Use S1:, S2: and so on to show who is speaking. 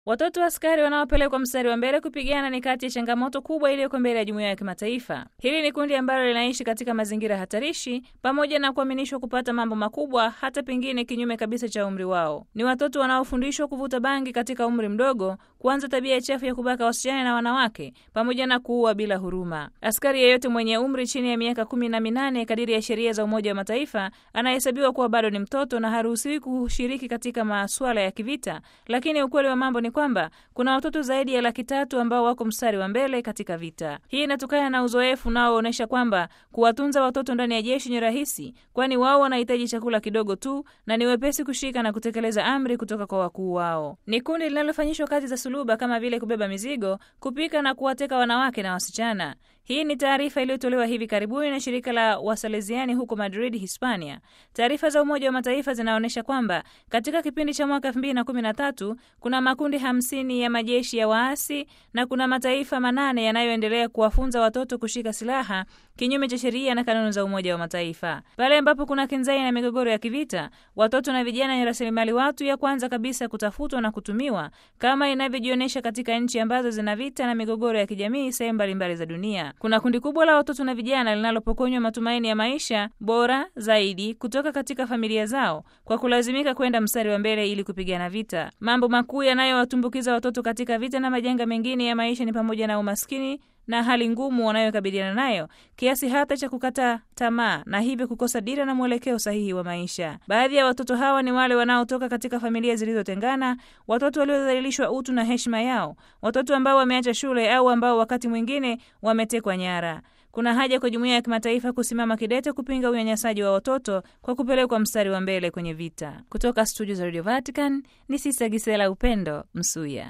S1: Watoto wa askari wanaopelekwa mstari wa mbele kupigana ni kati ya changamoto kubwa iliyoko mbele ya jumuiya ya kimataifa. Hili ni kundi ambalo linaishi katika mazingira hatarishi, pamoja na kuaminishwa kupata mambo makubwa, hata pengine kinyume kabisa cha umri wao. Ni watoto wanaofundishwa kuvuta bangi katika umri mdogo, kuanza tabia chafu ya kubaka wasichana na wanawake, pamoja na kuua bila huruma. Askari yeyote mwenye umri chini ya miaka kumi na minane kadiri ya sheria za Umoja wa Mataifa anahesabiwa kuwa bado ni mtoto na haruhusiwi kushiriki katika masuala ya kivita, lakini ukweli wa mambo ni kwamba kuna watoto zaidi ya laki tatu ambao wako mstari wa mbele katika vita. Hii inatokana na uzoefu unaoonyesha kwamba kuwatunza watoto ndani ya jeshi ni rahisi, kwani wao wanahitaji chakula kidogo tu na ni wepesi kushika na kutekeleza amri kutoka kwa wakuu wao. Ni kundi linalofanyishwa kazi za suluba kama vile kubeba mizigo, kupika na kuwateka wanawake na wasichana. Hii ni taarifa iliyotolewa hivi karibuni na shirika la Wasaleziani huko Madrid, Hispania. Taarifa za Umoja wa Mataifa zinaonyesha kwamba katika kipindi cha mwaka 2013 kuna makundi hamsini ya majeshi ya waasi na kuna mataifa manane yanayoendelea kuwafunza watoto kushika silaha kinyume cha sheria na kanuni za Umoja wa Mataifa. Pale ambapo kuna kinzai na migogoro ya kivita, watoto na vijana ni rasilimali watu ya kwanza kabisa kutafutwa na kutumiwa, kama inavyojionyesha katika nchi ambazo zina vita na migogoro ya kijamii sehemu mbalimbali za dunia. Kuna kundi kubwa la watoto na vijana linalopokonywa matumaini ya maisha bora zaidi kutoka katika familia zao kwa kulazimika kwenda mstari wa mbele ili kupigana vita. Mambo makuu yanayowatumbukiza watoto katika vita na majanga mengine ya maisha ni pamoja na umaskini na hali ngumu wanayokabiliana nayo kiasi hata cha kukata tamaa na hivyo kukosa dira na mwelekeo sahihi wa maisha. Baadhi ya watoto hawa ni wale wanaotoka katika familia zilizotengana, watoto waliodhalilishwa utu na heshima yao, watoto ambao wameacha shule au ambao wakati mwingine wametekwa nyara. Kuna haja kwa jumuiya ya kimataifa kusimama kidete kupinga unyanyasaji wa watoto kwa kupelekwa mstari wa mbele kwenye vita. Kutoka studio za Radio Vatican ni Sista Gisela Upendo Msuya.